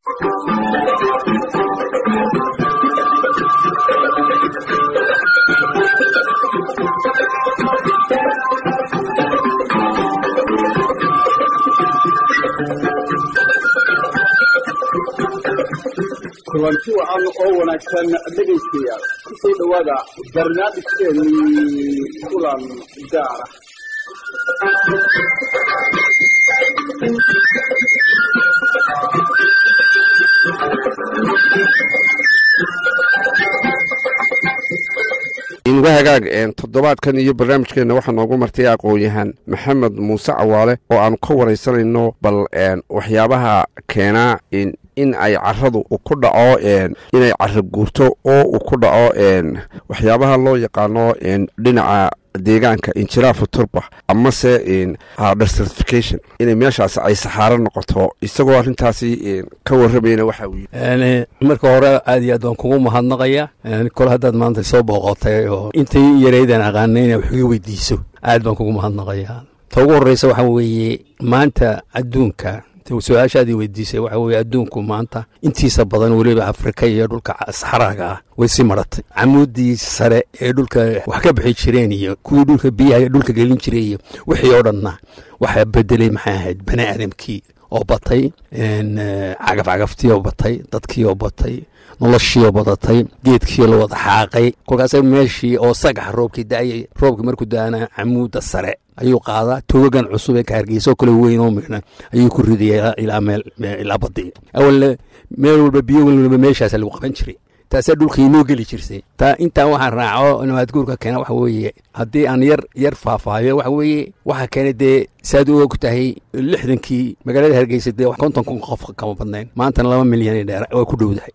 kulanti wacan oo wanaagsan dhegaystayaal ku soo dhowaada barnaamijkeennii kulan gaara inga hagaag toddobaadkan iyo barnaamijkeenna waxaa noogu martay aqoon-yahan maxamed muuse cawaale oo aanu ka waraysanayno bal waxyaabaha keenaa in ay caradu ku dhaco inay cara guurto oo uu ku dhaco waxyaabaha loo yaqaano dhinaca deegaanka injiraafu turba amase desertification inay meeshaas ay saxaaro noqoto isagoo arrintaasi ka warramayna waxa uu marka hore aad iyo aad waan kugu mahadnaqaya kole haddaad maanta soo booqotay oo intay yaraydan aqaana inaa wax iga weydiiso aad baan kugu mahadnaqaya ta ugu horreysa waxaa weeye maanta adduunka su-aashaadii weydiisay waxa weye adduunku maanta intiisa badan weliba afrika iyo dhulka saxraaga ah way sii maratay camuudii sare ee dhulka wax ka bixi jireen iyo kuwii dhulka biyaha dhulka gelin jiray iyo wixii oo dhanna waxaa bedelay maxay ahayd bani aadamkii oo batay cagafcagaftii oo batay dadkii oo batay noloshii oo badatay geedkii la wada xaaqay kolkaasa meeshii oo sagax roobkii da'ayay roobkii markuu da'ana camuudda sare ayuu qaadaa togagan cusub ee kahargeysa oo kale weyn oo midna ayuu ku ridaya ilaa meel ilaa badii awalna meel walba biyo walba meeshaas lagu qaban jiray taasaa dhulka inoo geli jirtay taa intaa waxaan raaco nabaadguurka keena waxa weeye haddii aan yar yar faahfaahiyo waxa weeye waxaa keenay dee saad u og tahay lixdankii magaalada hargeysa dee konton kun qof kama badnayn maantana laba milyan dheer waa ku dhowdahay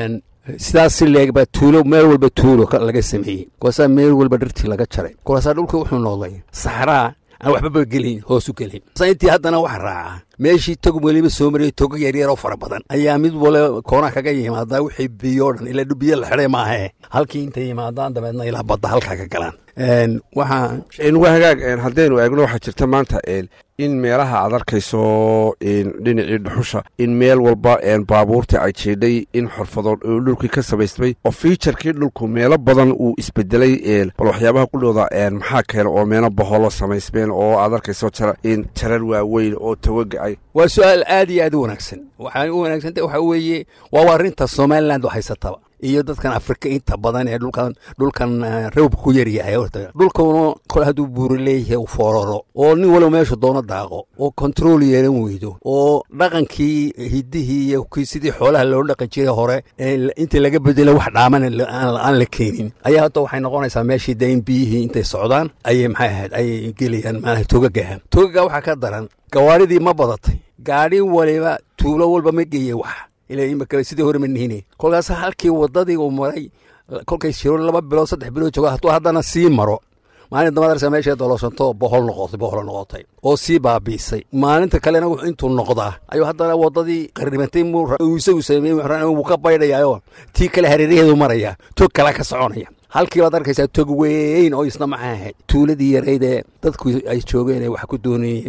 sidaas si leegba tuulo meel walba tuulo laga sameeyey kolkaasaa meel walba dhirtii laga jaray kolkaasaa dhulkii wuxuu noqday saxraa aan waxbaba gelin hoosu gelin intii haddana waxa raaca meeshii tog weliba soo mariyay togo yaryar oo fara badan ayaa mid wale koona kaga yimaadaa wixii biyo dhan ilaa biyo la xidhay maahe halkii intay yimaadaan dabeedna ilaa badda halkaa ka galaan waxaa inga hagaag haddaynu eegno waxaa jirta maanta in meelaha aad arkayso dhinacii dhuxusha in meel walba baabuurtii ay jiidhay in xorfadood oo dhulkii ka samaysmay oo fiijarkii dhulku meelo badan uu isbedelay bal waxyaabaha qudhooda maxaa keena oo meelo baholo samaysmeen oo aad arkayso jarar waaweyn oo tawaga ay waa su-aal aad iyo aad u wanaagsan waxaa u wanaagsanta waxaa weeye waa arrinta somaliland oo haysataba iyo dadkan afrika inta badan ee dhulkan dhulkan rawbka ku yaryahay dhulkuna kole hadduu buuri leeyahay uu fooraro oo nin waliba meesha doono daaqo oo control yeelan weydo oo dhaqankii hidihii iyo kii sidii xoolaha loo dhaqan jiray hore intii laga bedelo wax dhaaman aan la keenin ayaa hadda waxay noqonaysaa meeshii dee in biyihii intay socdaan ayay maxay ahayd ayay gelayaan maalaha togagaha togaga waxaa ka daran gawaaridii ma badatay gaadhi waliba tuulo walba ma geeyey wax ilaa imika sidii hore ma nihine kolkaas halkii waddadii uu maray kolkay jiro laba bilood saddex bilood joogo hadduu haddana sii maro maalin damadarsa meesha doloshanto bohol noqotay bohol noqotay oo sii baabiisay maalinta kalena wuxuu intuu noqdaa ayuu haddana waddadii qarrimatay uu isagu sameeyey wuu ka baydhayaayoo tii kale hareeraheedu maraya tog kala ka soconaya halkii baad arkaysaa tog weyn oo isna maxay ahayd tuuladii yarayd ee dadku ay joogeen ee wax ku doonayeen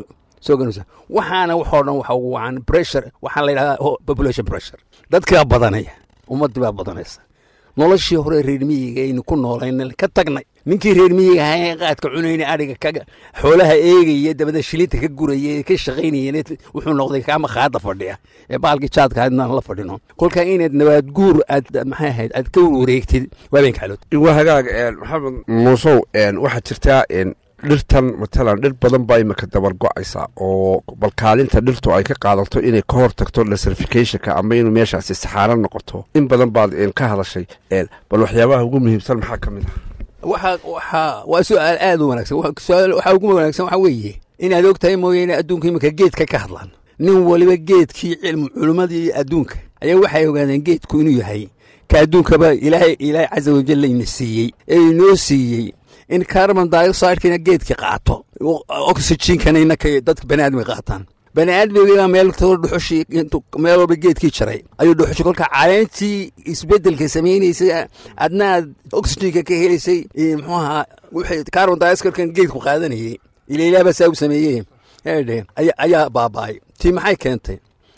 waxaana waxoo dhan waxa ugu wacan pressure waxaa la yidhahdaa population pressure dadkii baa badanaya ummaddii baa badanaysa noloshii hore reermiyiga aynu ku noolayn ka tagnay ninkii reermiyiga ahaa ee qaadka cunayna adhiga ka xoolaha eegaya dabada shilinta ka guraya ka shaqaynaya wuxuu noqday kaama qaada fadhiya ee baalkii jaadka adnaan la fadhino kolkaa inaad nabaad guur aad maxay ahayd aad ka wareegtid waabenka xalood iwa hagaag maxamed muusow waxaa jirtaa dhirtan matalan dhir badan baa imika dabar go-aysa oo balkaalinta dhirtu ay ka qaadato inay ka hor tagto desertificationka ama inuu meeshaasi saxaaro noqoto in badan baad ka hadashay bal waxyaabaha ugu muhiimsan maxaa ka mid ah waxa waxa waa su-aal aad u wanaagsan waxaa ugu wanaagsan waxaa weeye inaad og tahay mooyaane adduunka imika geedka ka hadlaan nin waliba geedkii cilmu culimmadii adduunka ayaa waxay ogaadeen geedku inuu yahay ka adduunkaba ilaahay ilaahay casa wajal layna siiyey ee inoo siiyey in carbon dioxidekina geedki qaato oxygenkana inaka dadka bani aadmiga qaataan bani aadmiga meel dhuxushii meel walba geedkii jaray ayuu dhuxushi kolka caleentii isbedelka samaynaysa adna aad oxygenka ka helaysay muxuu ahaa wixii carbon dioxidkan geedku qaadanayay ila ilaah baa saa u sameeyey eedhe ayaa baaba'ay tii maxay keentay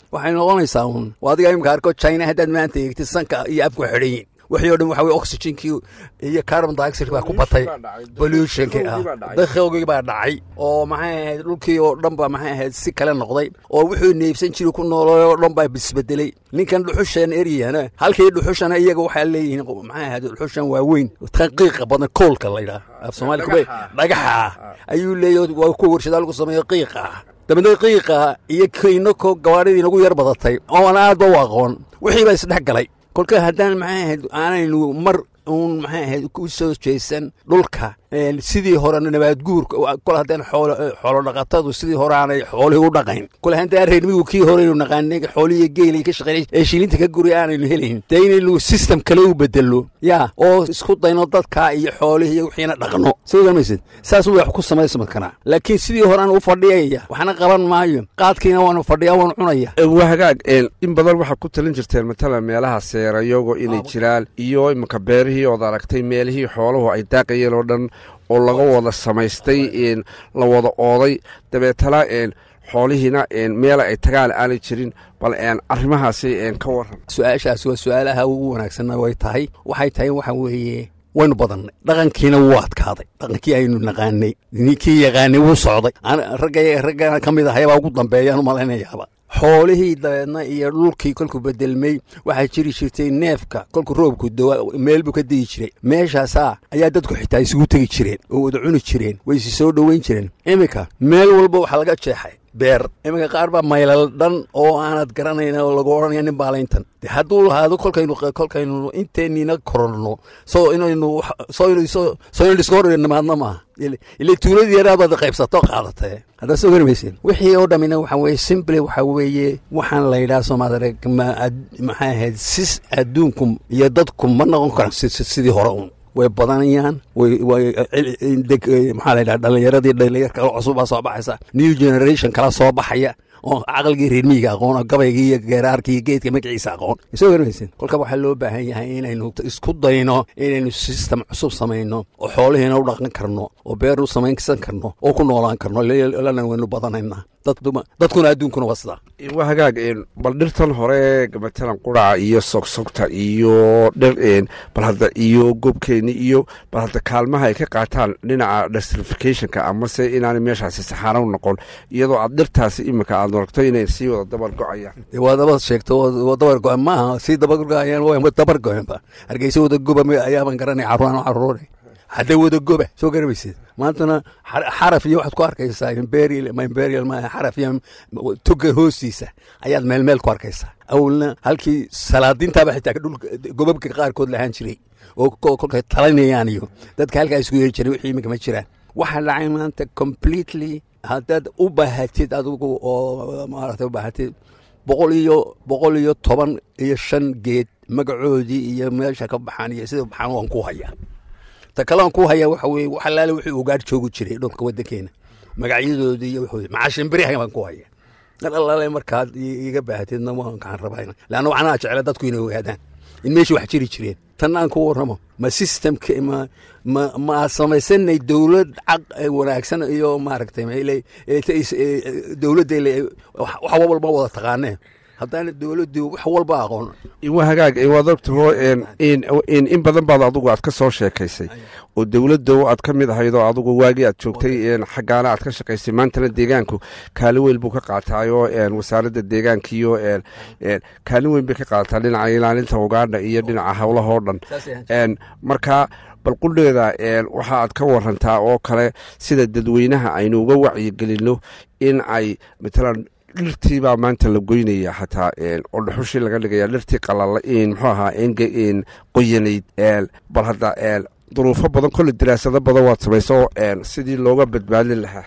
waxay noqonaysaa uun waa adiga imika arko china haddaad maanta eegtid sanka iyo afku xidhan yihin wixii o dhan waxa weye oxygenkii iyo carbon dioxide baa ku batay pollutionkii ah dakhowgii baa dhacay oo maxay ahayd dhulkii oo dhan baa maxay ahayd si kale noqday oo wuxuu neebsan jiray ku noolay oo dhan baa isbedelay ninkan dhuxushan eryana halkii dhuxushana iyaga waxaa leeyihiin maxay ahayd dhuxushan waaweyn qiiqa badan koolka la yidhaha af soomaali kube dhagaxa ah ayuu leeyahay waa ku warshadaa lagu sameeyo qiiqa ah dabeedna qiiqa iyo kiinako gawaadhidii nagu yar badatay oon aadba u aqoon wixii baa isdhex galay kolka haddaan maxay ahayd aanaynu mar uun maxay ahayd ku soo jeesan dhulka sidii hore nabaadguurka kol haddaan xoolo dhaqatadu sidii hore aanay xoolihii u dhaqayn kol haddaan reermigu kii horeynu naqaanay xoolihii geelay ka shaqeynay ee shilinta ka guri aanaynu helayn dee inaynu system kale u bedelo yaa oo isku dayno dadka iyo xoolihii iyo wixiina dhaqno soo garmaysid saas wax ku samaysma karaa laakiin sidii horean u fadhiyaya waxna qaban maayo qaadkiina waanu fadhiyaa waanu cunaya waa hagaag in badan waxaad ku talin jirteen matalan meelaha seerayogo inay jiraan iyo iminka beerihii ood aragtay meelihii xooluhu ay daaqayeen oo dhan oo laga wada samaystay la wada ooday dabeetana xoolihiina meela ay tagaan aanay jirin bal arrimahaasi ka waran su-aashaasi waa su-aalaha ugu wanaagsanna way tahay waxay tahay waxa weeye waynu badannay dhaqankiina wuu adkaaday dhaqankii aynu naqaanay ninkii yaqaanay wuu socday ragga raggana ka mid ahayabaa ugu dambeeyaan u malaynayaaba xoolihii dabeedna iyo dhulkii kolkuu bedelmey waxaa jiri jirtay neefka kolkuu roobku dawa meel buu ka degi jiray meeshaasaa ayaa dadku xitaa isugu tegi jireen oo wada cuni jireen way isi soo dhoweyn jireen iminka meel walba waxaa laga jeexay beer iminka qaar baa maylal dhan oo aanad garanayn oo lagu odhanaya nin baalayntan de hadduu lahaado kolkaynu kolkaynu inteeniina koronno soo inaynu soo inu soo inaynu iska hor nimaadna maaha ile tuuladii yaraadaad qaybsato qaadatee haddaa soo garmaysen wixii oo dhammina waxa weeye simple waxa weeye waxaan la yidhaha soomaaliya maxay ahayd sis adduunku iyo dadku ma noqon karaan sidii hore uun way badanayaan maxaa la yidhaha dhallinyaradii dhallinyar kala cusub baa soo baxaysa new generation kala soo baxaya oo caqligii reermiyiga aqoon oo gabaygii iyo geeraarkii iyo geedka magaciisa aqoon soo garmaysen kolka waxaa loo baahan yahay inaynu isku dayno inaynu system cusub samayno oo xoolihiina u dhaqan karno oo beer u samaysan karno oo ku noolaan karno lana waynu badanaynaa dadkuna adduunkuna waa sidaa waa hagaag bal dhirtan hore matalan quraca iyo sogsogta iyo dhir bal hadda iyo gobkeeni iyo bal hadda kaalmaha ay ka qaataan dhinaca desertificationka amase inaanay meeshaasi saxaara u noqon iyadoo aad dhirtaasi iminka aad aragto inay sii wada dabar go-ayaan waa dabad sheegto waa dabar go maaha sii dabar go-ayaan waa dabar go-enba hargeysa wada goba ayaaban garanay caruuraan caruure hadday wada goba soo garamaysid maantana xaraf iyo waxaad ku arkaysaa imperial ma imperial ma xaraf iyo toga hoostiisa ayaad meel meel ku arkaysaa awalna halkii salaadiintaaba xitaa dhulka gobabka qaarkood lahaan jiray oo kolkay talinayaan iyo dadka halkaa isku yeeri jiray wixii iminka ma jiraan waxaa dhacay maanta completely haddaad u baahatid adigu oo maarata u baahatid boqol iyo boqol iyo toban iyo shan geed magacoodii iyo meesha ka baxaan iyo sida baxaan waan ku hayaa ta kalean ku hayaa waxa weye wax alaale wixii ugaadh joogi jiray dhulka waddankeena magacyadoodii iyo wuxuu macaashinberiha baan ku haya dar allaale markaad iga baahatidna waan kaan rabaa leanna waxnaa jecla dadku inay ogaadaan in meeshii wax jiri jireen tan aan ku warramo ma systemka ma ma ma aad samaysanay dowlad caq wanaagsan iyo maaragtay dowladda wax walba wada taqaaneen haddaana dowladdu wax walba aqoon waa hagaag waad ogtaho in badan baad adigu aad ka soo sheekaysay oo dowladda aad ka mid ahayd oo adigu waagii aad joogtay xaggaana aad ka shaqaysay maantana deegaanku kaalin weyn buu ka qaataayo wasaaradda deegaankiiyo kaalin weyn bay ka qaadataa dhinaca ilaalinta ugaadha iyo dhinaca howlahoo dhan marka bal qudheeda waxa aad ka warantaa oo kale sida dadweynaha aynu uga wacyigelinno in ay matalan dhirtii baa maanta la goynaya xataa oo dhuxushii laga dhigaya dhirtii qalala muxuu ahaa qoyanayd bal hadda duruufo badan kolle daraasado badan waad samayso sidii looga badbaadin lahaa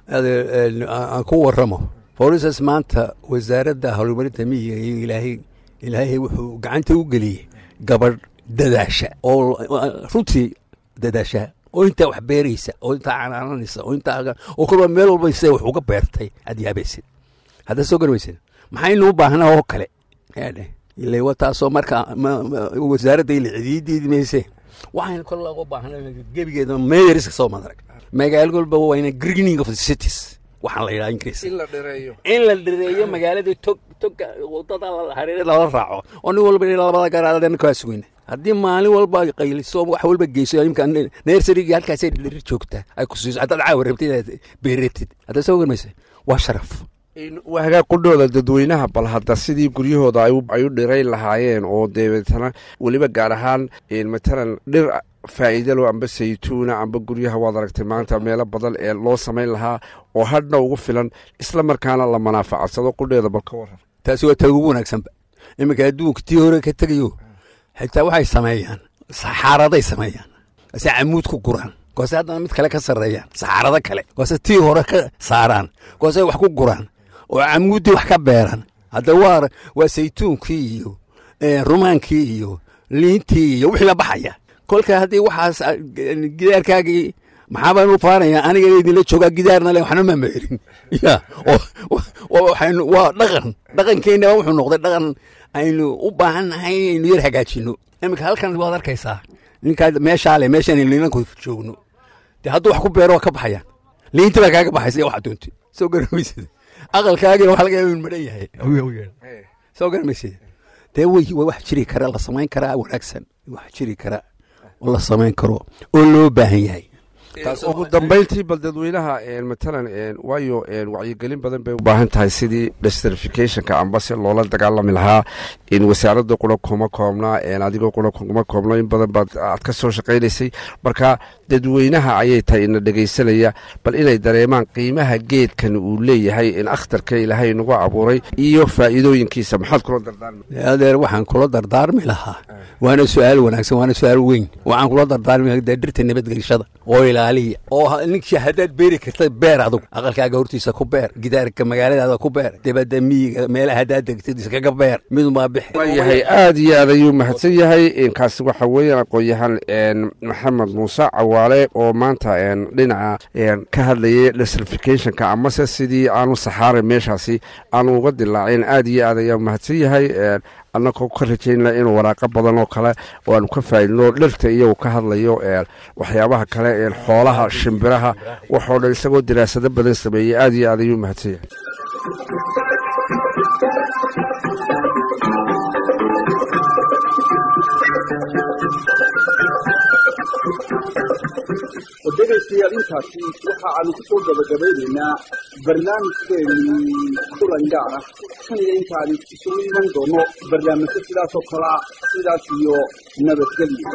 aan ku waramo forisas maanta wasaaradda horumarinta miyiga iyo ilaahay ilaahay wuxuu gacanta u geliyey gabadh dadaasha oo runtii dadaasha oo intaa wax beeraysa oo intaa canaananaysa oo intaa oo kolba meel walba se wax uga beertay aad yaabaysid hadda soo garmaysid maxaynu u baahnaa oo kale ile wa taasoo marka wasaaradda ile cidiidiidi mayse waxaynu kol looga baahnaa gebigeeda meeyariska soo madarag magaalo walba wayna greening of the cities waxaan la yidhaha ingiriis in la dhireeyo in la dhireeyo magaalada tog toga wadada hareere lala raaco oo nin walba labada garaadana kaa sugayna haddii maalin walba qayliso wax walba geyso imka nersarigii halkaasay dhiri joogtaa ay ku siiso haddaad caawa rabtid inaad beeratid haddaad soo garmaysa waa sharaf waa hagaag qudhooda dadweynaha bal hadda sidii guryahooda ay u dhirayn lahaayeen oo deebeetana weliba gaar ahaan matalan dhir faa'iidalo amba saytuuna amba guryaha waad aragtay maanta meelo badan ee loo samayn lahaa oo hadhna ugu filan isla markaana la manaafacadsado qudheeda bal ka waran taasi waa ta ugu wanaagsanba iminka adduunka tii hore ka tegayo xitaa waxay sameeyaan saxaaraday sameeyaan ase camuud ku guraan koose haddana mid kale ka sarreeyaan saxaarado kale koose tii hore ka saaraan koose wax ku guraan oo camuuddii wax ka beeraan hadda waa waa saytuunkii iyo rumaankii iyo liintii iyo wixii la baxaya kolka haddii waxaas gidaarkaagii maxaabaan u faanaya aniga idinla joogaa gidaarna le waxna ma meerin ya waa dhaqan dhaqankeenna wuxuu noqday dhaqan aynu u baahan nahay inaynu yar hagaajino iminka halkan waad arkaysaa ninkaa meeshaa le meeshaan liinanku joogno dee hadduu wax ku beero waa ka baxayaan liinti baa kaaga baxaysa iyo waxa doonti soo garamaysad aqalkaagina waxa laga yaaba madhan yahay soo garamaysad dee way wax jiri kara la samayn karaa wanaagsan wax jiri kara oo la samayn karo oo loo baahan yahay ugu dambayntii bal dadweynaha matalan waayo wacyigelin badan bay u baahan tahay sidii desertificationka amba si loola dagaalami lahaa in wasaaradda qura kuma koobnaa adigoo qura kuma koobno in badan baad aad ka soo shaqaynaysay marka dadweynaha ayay tahay ina dhegaysanaya bal inay dareemaan qiimaha geedkan uu leeyahay in akhtarka ilaahay nagu abuuray iyo faa'iidooyinkiisa maxaad kula dardaarmi adeer waxaan kula dardaarmi lahaa waana su-aal wanaagsan waana su-aal weyn waxaan kula dardaarmi lahaa dee dhirta nabadgelishada oo ilaaliya oo ninkii haddaad beeri karta beer adug aqalkaaga hortiisa ku beer gidaarka magaaladaada ku beer dibadda miyiga meelaha haddaad degtid iskaga beer midunbaa bixi waayahay aad iyo aad ayuu mahadsan yahay inkaasi waxa weeyaan aqoon-yahan maxamed muuse cawaale oo maanta dhinaca ka hadlayay desertificationka amase sidii aanu saxaaray meeshaasi aanu uga dilaacin aad iyo aad ayaa mahadsan yahay annagoo ka rajaynaa inuu waraaqo badan oo kale oo aanu ka faa'idno dhirta iyagu ka hadlayo waxyaabaha kale xoolaha shimbiraha waxoo dhan isagoo diraasado badan sameeyey aad iyo aad ayuu mahadsan yahay dhegaystayaal intaasi waxa aanu ku soo gabagabaynaynaa barnaamijkeennii kulan gaar ah tan iyo intaani isugu iman doono barnaamijyo sidaasoo kalea sidaas iyo nabadgelyo